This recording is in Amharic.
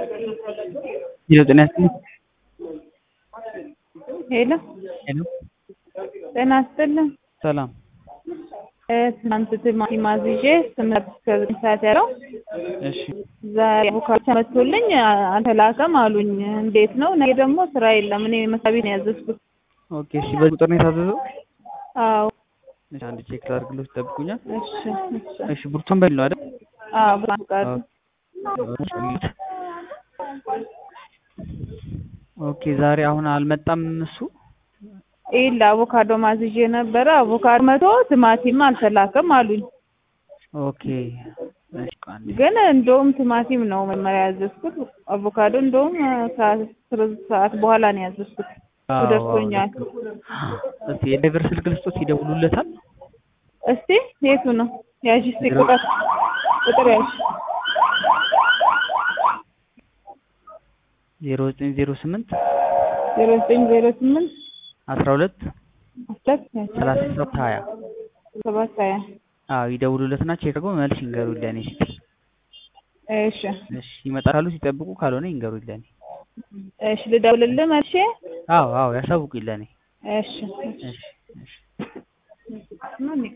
ሄሎ ጤና ይስጥልኝ። ሄሎ ሄሎ ጤና ይስጥልኝ። ሰላም እ ትናንት ቲማቲም አዝዤ ስምንት እስከ ዘጠኝ ሰዓት ያለው እሺ ዛሬ አቮካዶ ተመቶልኝ አልተላከም አሉኝ። እንዴት ነው? ነገ ደግሞ ስራ የለም። እኔ መስሪያ ቤት ነው ያዘዝኩት። ኦኬ እሺ በዚህ ቁጥር ነው የታዘዘው? አዎ እሺ አንድ ቼክ ላድርግሎት ይጠብቁኛል። እሺ እሺ እሺ ብርቱካን በል ነው አይደል? አዎ ብርሃን ፈቃዱ ኦኬ ዛሬ አሁን አልመጣም እሱ ይላ አቮካዶ ማዝዤ ነበረ። አቮካዶ መቶ ቲማቲም አልተላከም አሉኝ። ኦኬ እሺ ቆይ አንዴ ግን እንደውም ቲማቲም ነው መጀመሪያ ያዘዝኩት። አቮካዶ እንደውም ከአስር ሰዓት በኋላ ነው ያዘዝኩት። አዎ፣ አዎ፣ ደርሶኛል። እስቲ የድራይቨር ስልክ ልስጦት ይደውሉለታል። እስቲ የቱ ነው ያዥ? እስቲ ቁጥር ቁጥር ያዥ። ዜሮ ዘጠኝ ዜሮ ስምንት ዜሮ ዘጠኝ ዜሮ ስምንት አስራ ሁለት ሁለት ሰላሳ ሰባት ሀያ ሰባት ሀያ አዎ ይደውሉለትና ቼክ አድርገው መልስ ይንገሩኝ ለእኔ እስቲ። እሺ እሺ ይመጣሉ ሲጠብቁ ካልሆነ ይንገሩኝ ለእኔ። እሺ ልደውልልህ መልሼ? አዎ አዎ ያሳውቁኝ ለእኔ። እሺ እሺ እሺ እሺ ማን